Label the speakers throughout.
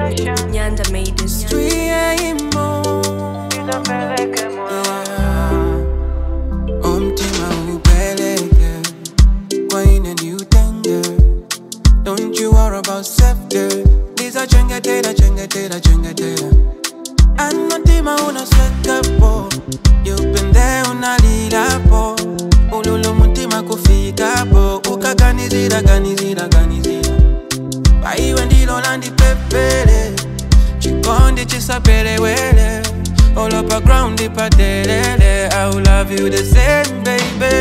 Speaker 1: Nyanda made this.
Speaker 2: umtima upeleke kwaine ndiutenge don't you worry about safety ndizochengetera chengetera chengetera anotima unoswekapo yupende unalilapo ululu mutima kufikapo ukaganizira ganizira ganizira paiwe ndilo landipepele chikondi chisapelewele all up a ground ipadelele i will love you the same baby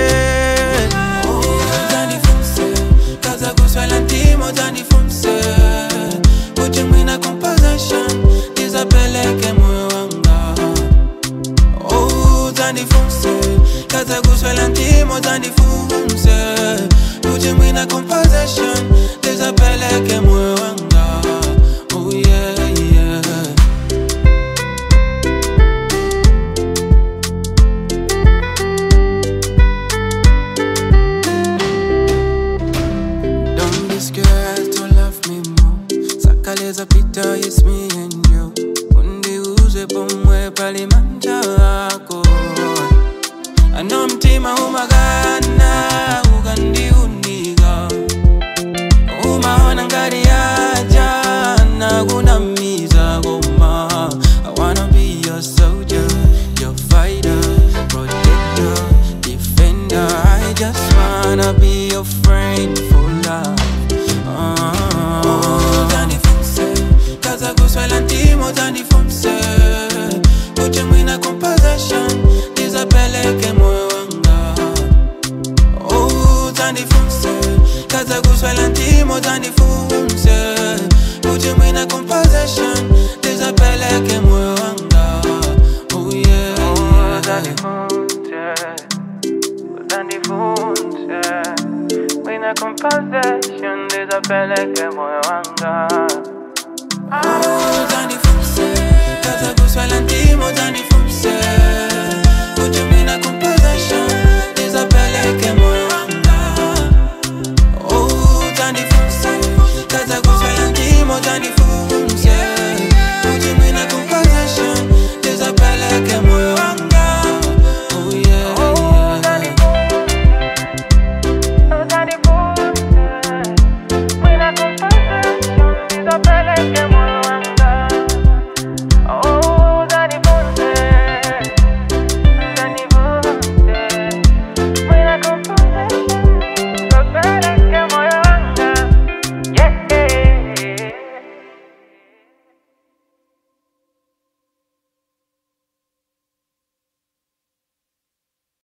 Speaker 2: Uzandifunse, kaza kuswela ntimo uzandifunse kuti mwina composition ndizapeleke moyo wanga Oh, uzandifunse kaza kuswela ntimo uzandifunse kuti mwina composition ndizapeleke moyo wanga oh yeah yeah Don't be scared to love me more. Sakaleza pita, it's me and you. Undiuze pomwe pali manja ako. Ano mtima umagana, ukandiunika. Umaona ngati yaja, nakunamiza koma. I wanna be your soldier, your fighter, protector, defender. I just wanna be your friend for life. Oh, Uzandifunse, kaza kuswela ntimo uzandifunse. Kuti mwina composition, ndizapeleke moyo wanga. Oh, uzandifunse, kaza kuswela ntimo uzandifunse. Kuti mwina composition, ndizapeleke moyo wanga. Oh yeah, yeah.
Speaker 3: Composition, desapeleke moyo wanga